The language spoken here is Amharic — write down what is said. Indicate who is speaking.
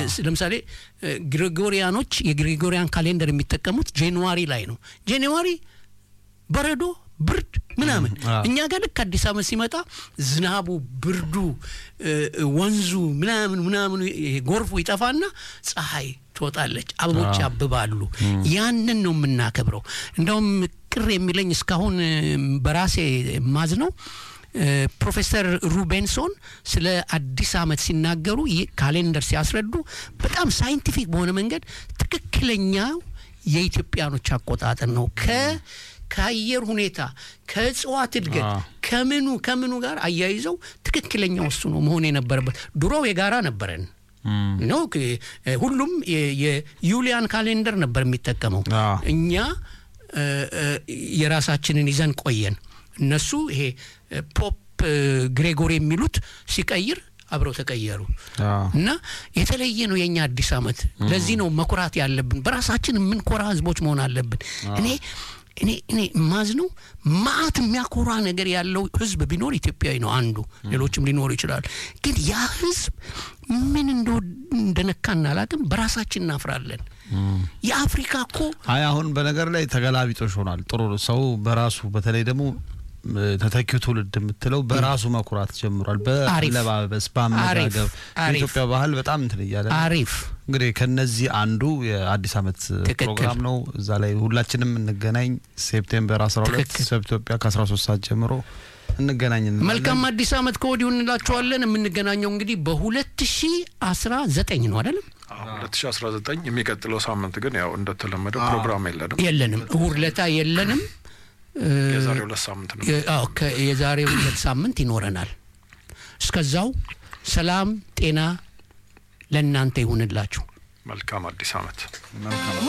Speaker 1: ለምሳሌ ግሪጎሪያኖች የግሪጎሪያን ካሌንደር የሚጠቀሙት ጃንዋሪ ላይ ነው። ጃንዋሪ በረዶ ብርድ ምናምን እኛ ጋር ልክ አዲስ አመት ሲመጣ ዝናቡ ብርዱ ወንዙ ምናምን ምናምኑ ጎርፉ ይጠፋና ፀሐይ ትወጣለች አበቦች ያብባሉ ያንን ነው የምናከብረው እንደውም ቅር የሚለኝ እስካሁን በራሴ ማዝ ነው ፕሮፌሰር ሩቤንሶን ስለ አዲስ አመት ሲናገሩ ካሌንደር ሲያስረዱ በጣም ሳይንቲፊክ በሆነ መንገድ ትክክለኛው የኢትዮጵያኖች አቆጣጠር ነው ከ ከአየር ሁኔታ ከእጽዋት እድገት ከምኑ ከምኑ ጋር አያይዘው ትክክለኛው እሱ ነው መሆን የነበረበት ድሮ የጋራ ነበረን ነው ሁሉም የዩሊያን ካሌንደር ነበር የሚጠቀመው እኛ የራሳችንን ይዘን ቆየን እነሱ ይሄ ፖፕ ግሬጎሪ የሚሉት ሲቀይር አብረው ተቀየሩ እና የተለየ ነው የኛ አዲስ አመት ለዚህ ነው መኩራት ያለብን በራሳችን የምንኮራ ህዝቦች መሆን አለብን እኔ እኔ እኔ ማዝ ነው ማአት የሚያኮራ ነገር ያለው ህዝብ ቢኖር ኢትዮጵያዊ ነው አንዱ ሌሎችም ሊኖሩ ይችላሉ ግን ያ ህዝብ ምን እንደነካን አላቅም በራሳችን እናፍራለን የአፍሪካ እኮ
Speaker 2: አይ አሁን በነገር ላይ ተገላቢጦሽ ሆኗል ጥሩ ሰው በራሱ በተለይ ደግሞ ተተኪው ትውልድ የምትለው በራሱ መኩራት ጀምሯል በአለባበስ በአመጋገብ በኢትዮጵያ ባህል በጣም እንትን እያለ
Speaker 1: አሪፍ
Speaker 2: እንግዲህ ከነዚህ አንዱ የአዲስ አመት ፕሮግራም ነው እዛ ላይ ሁላችንም እንገናኝ ሴፕቴምበር 12 ኢትዮጵያ ከ13 ሰዓት ጀምሮ እንገናኝ
Speaker 1: መልካም አዲስ አመት ከወዲሁ እንላቸዋለን የምንገናኘው እንግዲህ በ2019 ነው አይደለም
Speaker 3: 2019 የሚቀጥለው ሳምንት ግን ያው እንደተለመደው ፕሮግራም የለንም
Speaker 1: የለንም እሁድ ለታ የለንም
Speaker 3: የዛሬ ሁለት ሳምንት ነው
Speaker 1: የዛሬ ሁለት ሳምንት ይኖረናል እስከዛው ሰላም ጤና ለእናንተ ይሁንላችሁ
Speaker 3: መልካም አዲስ አመት